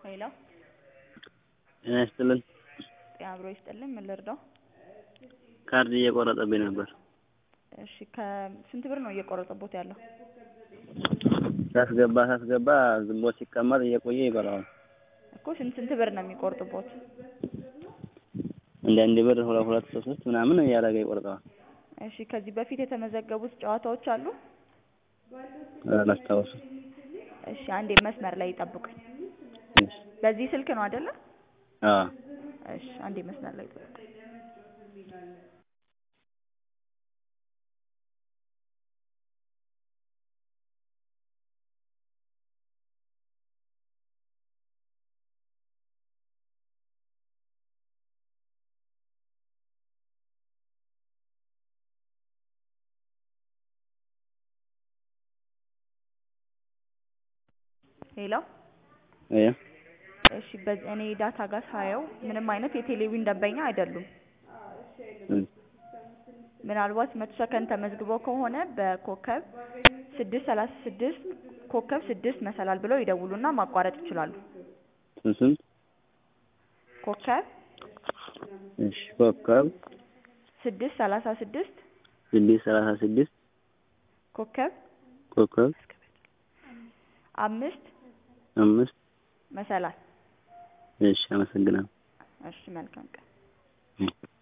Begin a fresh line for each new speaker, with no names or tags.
ሄሎ
ጤና ይስጥልን።
ጤና አብሮ ይስጥልን። ምን ልርዳው?
ካርድ እየቆረጠብኝ ነበር።
እሺ ከስንት ብር ነው እየቆረጠቦት ያለው?
ሳስገባ ሳስገባ ዝም ብሎ ሲቀመጥ እየቆየ ይበላዋል።
እኮ ስንት ስንት ብር ነው የሚቆርጥቦት?
እንደ አንድ ብር ሁለት ሁለት ሶስት ሶስት ምናምን እያደረገ ይቆርጠዋል።
እሺ ከዚህ በፊት የተመዘገቡት ጨዋታዎች አሉ?
አላስታውስም።
እሺ አንዴ መስመር ላይ ይጠብቁኝ።
እሺ።
በዚህ ስልክ ነው አይደለ?
አዎ
እሺ አንዴ መስመር ላይ ይጠብቁኝ። ሄሎ
እያ
እሺ በ- እኔ ዳታ ጋር ሳየው ምንም አይነት የቴሌቪዥን ደንበኛ አይደሉም።
እም፣
ምናልባት መቶ ሰከንድ ተመዝግበው ከሆነ በኮከብ ስድስት ሰላሳ ስድስት ኮከብ ስድስት መሰላል ብለው ይደውሉና ማቋረጥ ይችላሉ።
ስንት ስንት?
ኮከብ
እሺ ኮከብ
ስድስት ሰላሳ ስድስት
ስድስት ሰላሳ ስድስት
ኮከብ
ኮከብ
አምስት
አምስት
መሰላል።
እሺ አመሰግናለሁ።
እሺ መልካም ቀን።
እም።